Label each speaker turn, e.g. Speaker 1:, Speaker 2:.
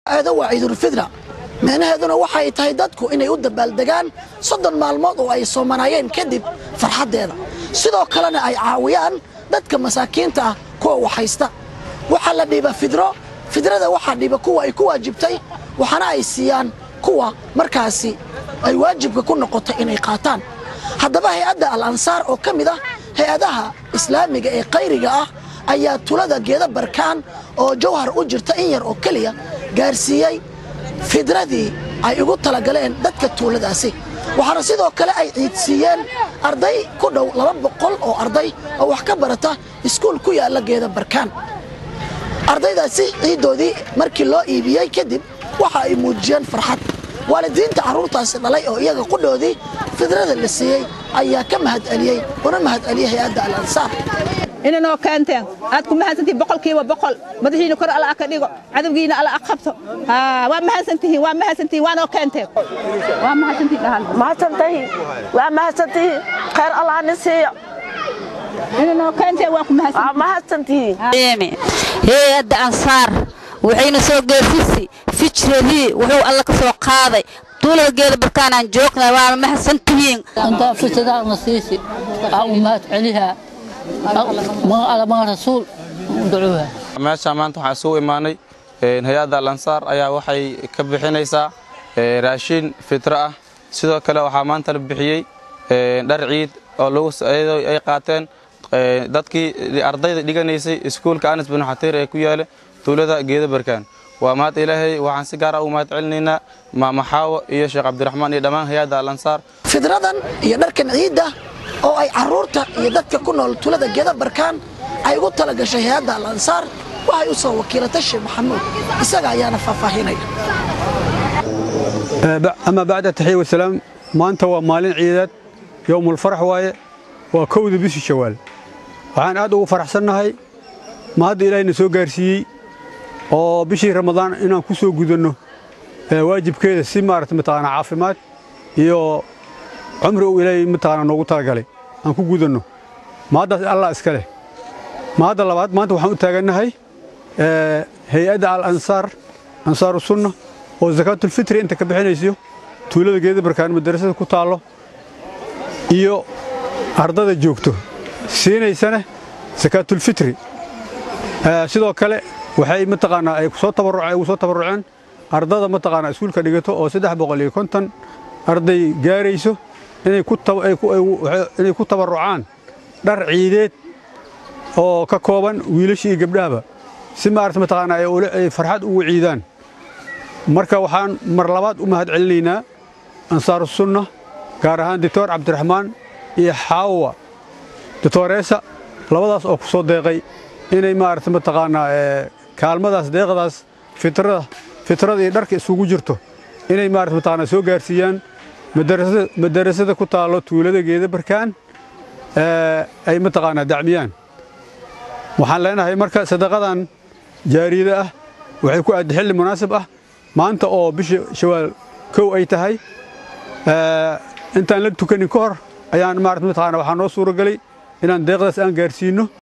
Speaker 1: aado waa ciidulfidra micnaheeduna waxay tahay dadku inay u dabaaldegaan soddon maalmood oo ay soomanaayeen kadib farxaddeeda sidoo kalena ay caawiyaan dadka masaakiinta ah kuwa waxhaysta waxaa la dhiiba fidro fidrada waxaa dhiiba kuwa ay ku waajibtay waxaana ay siiyaan kuwa markaasi ay waajibka ku noqotay inay qaataan haddaba hay-adda al ansaar oo ka mid ah hay-adaha islaamiga ee khayriga ah ayaa tulada geeda barkaan oo jawhar u jirta in yar oo keliya gaarsiiyey fidradii ay ugu talagaleen dadka tuuladaasi waxaana sidoo kale ay ciidsiiyeen arday ku dhow laba boqol oo arday oo wax ka barata iskuul ku yaalla geeda barkaan ardaydaasi ciiddoodii markii loo iibiyey kadib waxa ay muujiyeen farxad waalidiinta carruurtaasi dhalay oo iyaga qudhoodii fidrada la siiyey ayaa ka mahad celiyey una mahad celiyey hay-adda al ansaar
Speaker 2: inanoo keenteen aad ku mahadsantihiin boqolkiiba boqol madaxiina kor alla ka dhigo cadowgiina alla qabto waa mahadsantihiin waa mahadsantihiin waanoo keenteen waa mahadsantihiin dhahan
Speaker 3: mahadsantihiin waa mahadsantihiin khayr allah ni siiyo
Speaker 2: inanoo keenteen waa ku mahadsantihiin
Speaker 3: waa mahadsantihiin
Speaker 4: hay-adda ansaar waxayna soo geefisi fijradii wuxuu alla ka soo qaaday tuulada geeda barkaanaan joognay waana mahadsantihiin
Speaker 5: antaa fitadaana siisi waxaa u mahad celihaa alamaa rasuul ducuuha
Speaker 6: meesha maanta waxaan isugu imaanay hay-adda alansaar ayaa waxay ka bixinaysaa raashiin fitro ah sidoo kale waxaa maanta la bixiyey dhar ciid oo ay qaateen dadkii ardayda dhiganaysay iskuulka anas bin xatiir ee ku yaala tuulada geeda barkaan waa mahad ilaahay waxaan si gaar ah u mahad celinaynaa maamaxaawo iyo sheekh cabdiraxmaan iyo dhammaan hay-adda alansaar
Speaker 1: fidradan iyo dharkan ciidda oo ay carruurta iyo dadka ku nool tulada geeda barkaan ay ugu tala gashay hay-adda al ansaar waxay u soo wakiilatay sheekh maxamuud isaga ayaana faahfaahinaya
Speaker 7: ama bacda taxiya wasalaam maanta waa maalin ciideed yowmulfarax waaye waa kowda bishii shawaal waxaan aad ugu faraxsannahay ma hadda ilaahayna soo gaarsiiyey oo bishii ramadaan inaan ku soo gudanno waajibkeeda si maarata mataqaanaa caafimaad iyo cumri uu ilaahay mataqaanaa noogu talagalay aan ku gudanno ma haddaas allah iska leh ma hadda labaad maanta waxaan u taagannahay hay-adda al ansaar ansaaru sunna oo sakaatulfitri inta ka bixinayso tuulada geeda barkaan madarasada ku taallo iyo ardada joogto siinaysana sakaatulfitri sidoo kale waxay mataqaanaa ay soo tabarruceen ugu soo tabarruceen ardada mataqaanaa iskuulka dhigato oo saddex boqol iyo konton arday gaarayso inay ku inay ku tabarrucaan dhar ciideed oo ka kooban wiilasha iyo gabdhahaba si maarata mataqaanaa ay farxad ugu ciidaan marka waxaan mar labaad u mahad celinaynaa ansaaru sunna gaar ahaan doctor cabdiraxmaan iyo xaawa doctoreesa labadaas oo ku soo deeqay inay maarata mataqaanaa kaalmadaas deeqdaas fitrada fitrada iyo dharka isugu jirto inay maarata mataqaanaa soo gaarsiiyaan madarasada ku taallo tuulada geeda barkaan ay mataqaanaa dacmiyaan waxaan leenahay marka sadaqadan jaariyada ah waxay ku aadda xilli munaasib ah maanta oo bisha shawaal kow ay tahay intaan la tukanin ka hor ayaan maarata mataqaanaa waxaa noo suura gelay inaan deeqdaas aan gaarsiinno